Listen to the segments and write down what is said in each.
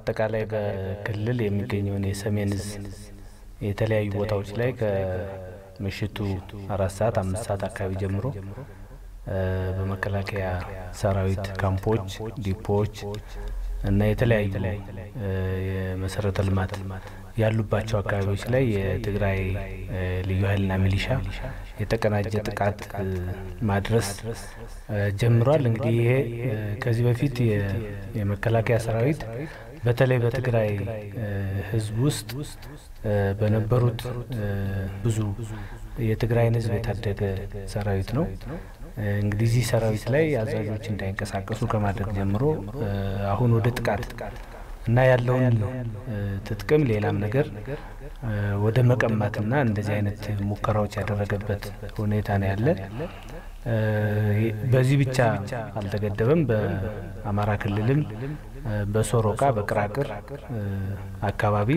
አጠቃላይ በክልል የሚገኘውን የሰሜን እዝ የተለያዩ ቦታዎች ላይ ከምሽቱ አራት ሰዓት አምስት ሰዓት አካባቢ ጀምሮ በመከላከያ ሰራዊት ካምፖች፣ ዲፖዎች እና የተለያዩ የመሰረተ ልማት ያሉባቸው አካባቢዎች ላይ የትግራይ ልዩ ኃይልና ሚሊሻ የተቀናጀ ጥቃት ማድረስ ጀምሯል። እንግዲህ ይሄ ከዚህ በፊት የመከላከያ ሰራዊት በተለይ በትግራይ ሕዝብ ውስጥ በነበሩት ብዙ የትግራይን ሕዝብ የታደገ ሰራዊት ነው። እንግዲህ እዚህ ሰራዊት ላይ አዛዦች እንዳይንቀሳቀሱ ከማድረግ ጀምሮ አሁን ወደ ጥቃት እና ያለውን ትጥቅም ሌላም ነገር ወደ መቀማትና እንደዚህ አይነት ሙከራዎች ያደረገበት ሁኔታ ነው ያለ። በዚህ ብቻ አልተገደበም። በአማራ ክልልም በሶሮቃ በቅራቅር አካባቢ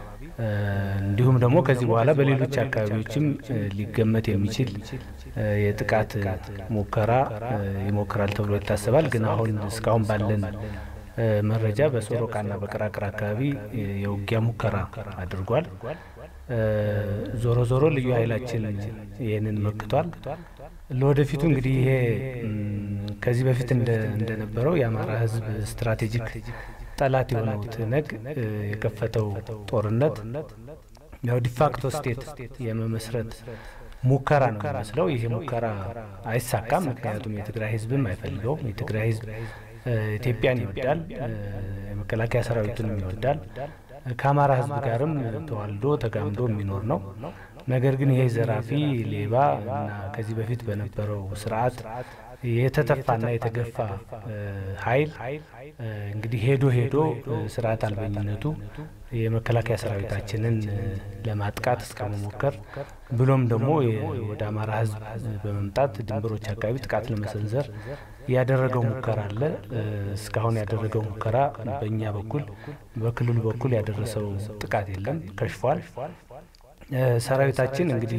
እንዲሁም ደግሞ ከዚህ በኋላ በሌሎች አካባቢዎችም ሊገመት የሚችል የጥቃት ሙከራ ይሞክራል ተብሎ ይታሰባል። ግን አሁን እስካሁን ባለን መረጃ በሶሮቃና በቅራቅር አካባቢ የውጊያ ሙከራ አድርጓል። ዞሮ ዞሮ ልዩ ኃይላችን ይህንን መክቷል። ለወደፊቱ እንግዲህ ይሄ ከዚህ በፊት እንደነበረው የአማራ ሕዝብ ስትራቴጂክ ጠላት የሆነው ትነግ የከፈተው ጦርነት ያው ዲፋክቶ ስቴት የመመስረት ሙከራ ነው የሚመስለው። ይሄ ሙከራ አይሳካም። ምክንያቱም የትግራይ ሕዝብም አይፈልገውም። የትግራይ ሕዝብ ኢትዮጵያን ይወዳል፣ የመከላከያ ሰራዊቱንም ይወዳል። ከአማራ ህዝብ ጋርም ተዋልዶ ተጋምዶ የሚኖር ነው። ነገር ግን ይሄ ዘራፊ ሌባ እና ከዚህ በፊት በነበረው ስርዓት የተተፋና የተገፋ ኃይል እንግዲህ ሄዶ ሄዶ ስርዓት አልበኝነቱ የመከላከያ ሰራዊታችንን ለማጥቃት እስከ መሞከር ብሎም ደግሞ ወደ አማራ ህዝብ በመምጣት ድንበሮች አካባቢ ጥቃት ለመሰንዘር ያደረገው ሙከራ አለ። እስካሁን ያደረገው ሙከራ በእኛ በኩል በክልሉ በኩል ያደረሰው ጥቃት የለም፣ ከሽፏል። ሰራዊታችን እንግዲህ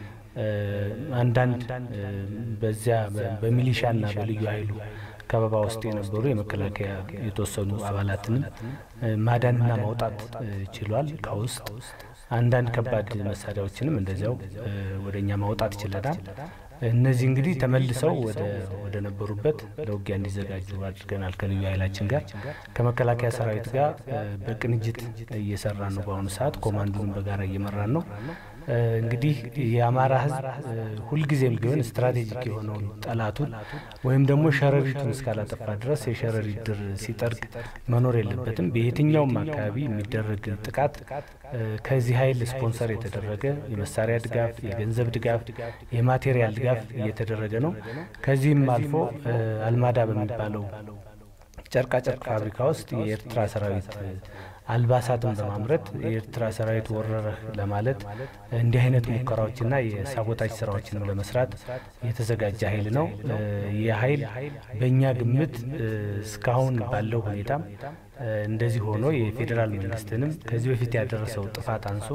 አንዳንድ በዚያ በሚሊሻና በልዩ ኃይሉ ከበባ ውስጥ የነበሩ የመከላከያ የተወሰኑ አባላትንም ማዳንና ማውጣት ችሏል። ከውስጥ አንዳንድ ከባድ መሳሪያዎችንም እንደዚያው ወደ እኛ ማውጣት ችለናል። እነዚህ እንግዲህ ተመልሰው ወደ ነበሩበት ለውጊያ እንዲዘጋጁ አድርገናል። ከልዩ ኃይላችን ጋር ከመከላከያ ሰራዊት ጋር በቅንጅት እየሰራን ነው። በአሁኑ ሰዓት ኮማንዶን በጋራ እየመራን ነው። እንግዲህ የአማራ ሕዝብ ሁልጊዜም ቢሆን ስትራቴጂክ የሆነውን ጠላቱን ወይም ደግሞ ሸረሪቱን እስካላጠፋ ድረስ የሸረሪት ድር ሲጠርግ መኖር የለበትም። በየትኛውም አካባቢ የሚደረግ ጥቃት ከዚህ ኃይል ስፖንሰር የተደረገ የመሳሪያ ድጋፍ፣ የገንዘብ ድጋፍ፣ የማቴሪያል ድጋፍ እየተደረገ ነው። ከዚህም አልፎ አልማዳ በሚባለው ጨርቃጨርቅ ፋብሪካ ውስጥ የኤርትራ ሰራዊት አልባሳትን በማምረት የኤርትራ ሰራዊት ወረረህ ለማለት እንዲህ አይነት ሙከራዎችና የሳቦታጅ ስራዎችን ለመስራት የተዘጋጀ ኃይል ነው። ይህ ኃይል በእኛ ግምት እስካሁን ባለው ሁኔታም እንደዚህ ሆኖ የፌዴራል መንግስትንም ከዚህ በፊት ያደረሰው ጥፋት አንሶ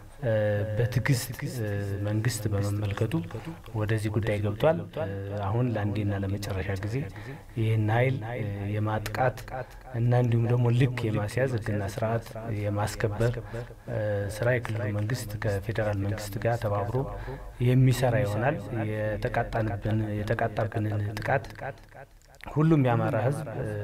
በትዕግስት መንግስት በመመልከቱ ወደዚህ ጉዳይ ገብቷል። አሁን ለአንዴና ለመጨረሻ ጊዜ ይህን ኃይል የማጥቃት እና እንዲሁም ደግሞ ልክ የማስያዝ ሕግና ስርዓት የማስከበር ስራ የክልሉ መንግስት ከፌዴራል መንግስት ጋር ተባብሮ የሚሰራ ይሆናል። የተቃጣንብን የተቃጣብንን ጥቃት ሁሉም የአማራ ህዝብ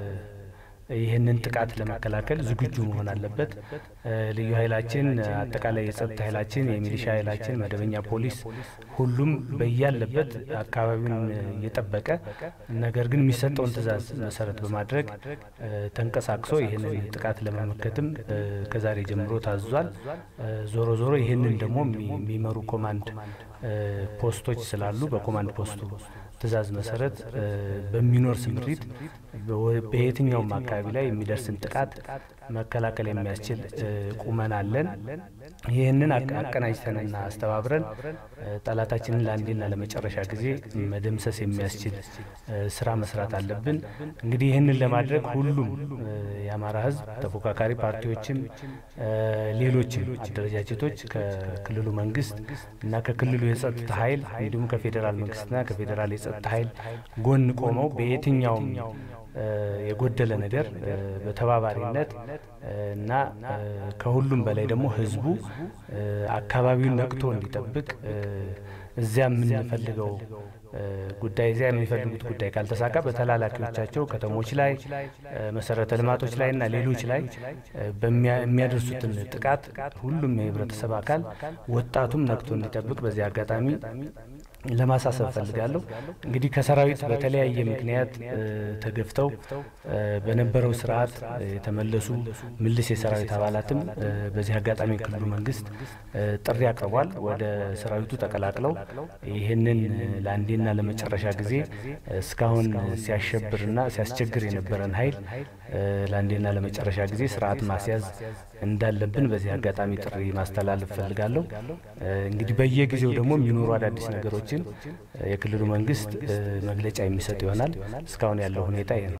ይህንን ጥቃት ለመከላከል ዝግጁ መሆን አለበት። ልዩ ኃይላችን፣ አጠቃላይ የጸጥታ ኃይላችን፣ የሚሊሻ ኃይላችን፣ መደበኛ ፖሊስ፣ ሁሉም በያለበት አካባቢውን እየጠበቀ ነገር ግን የሚሰጠውን ትዕዛዝ መሰረት በማድረግ ተንቀሳቅሶ ይህንን ጥቃት ለመመከትም ከዛሬ ጀምሮ ታዟል። ዞሮ ዞሮ ይህንን ደግሞ የሚመሩ ኮማንድ ፖስቶች ስላሉ በኮማንድ ፖስቱ ትዕዛዝ መሰረት በሚኖር ስምሪት በየትኛውም አካባቢ ላይ የሚደርስን ጥቃት መከላከል የሚያስችል ቁመና አለን። ይህንን አቀናጅተንና አስተባብረን ጠላታችንን ለአንዴና ለመጨረሻ ጊዜ መደምሰስ የሚያስችል ስራ መስራት አለብን። እንግዲህ ይህንን ለማድረግ ሁሉም የአማራ ሕዝብ ተፎካካሪ ፓርቲዎችም ሌሎችም አደረጃጀቶች ከክልሉ መንግስት እና ከክልሉ የጸጥታ ኃይል እንዲሁም ከፌዴራል መንግስትና ከፌዴራል የጸጥታ ኃይል ጎን ቆመው በየትኛውም የጎደለ ነገር በተባባሪነት እና ከሁሉም በላይ ደግሞ ህዝቡ አካባቢውን ነቅቶ እንዲጠብቅ እዚያ የምንፈልገው ጉዳይ እዚያ የሚፈልጉት ጉዳይ ካልተሳካ በተላላኪዎቻቸው ከተሞች ላይ መሰረተ ልማቶች ላይ እና ሌሎች ላይ የሚያደርሱትን ጥቃት ሁሉም የህብረተሰብ አካል ወጣቱም ነቅቶ እንዲጠብቅ በዚህ አጋጣሚ ለማሳሰብ ፈልጋለሁ። እንግዲህ ከሰራዊት በተለያየ ምክንያት ተገፍተው በነበረው ስርዓት የተመለሱ ምልስ የሰራዊት አባላትም በዚህ አጋጣሚ የክልሉ መንግስት ጥሪ አቅርቧል። ወደ ሰራዊቱ ተቀላቅለው ይህንን ለአንዴና ለመጨረሻ ጊዜ እስካሁን ሲያሸብርና ሲያስቸግር የነበረን ኃይል ለአንዴና ለመጨረሻ ጊዜ ስርዓት ማስያዝ እንዳለብን በዚህ አጋጣሚ ጥሪ ማስተላለፍ ፈልጋለሁ። እንግዲህ በየጊዜው ደግሞ የሚኖሩ አዳዲስ ነገሮችን የክልሉ መንግስት መግለጫ የሚሰጥ ይሆናል። እስካሁን ያለው ሁኔታ ይህ ነው።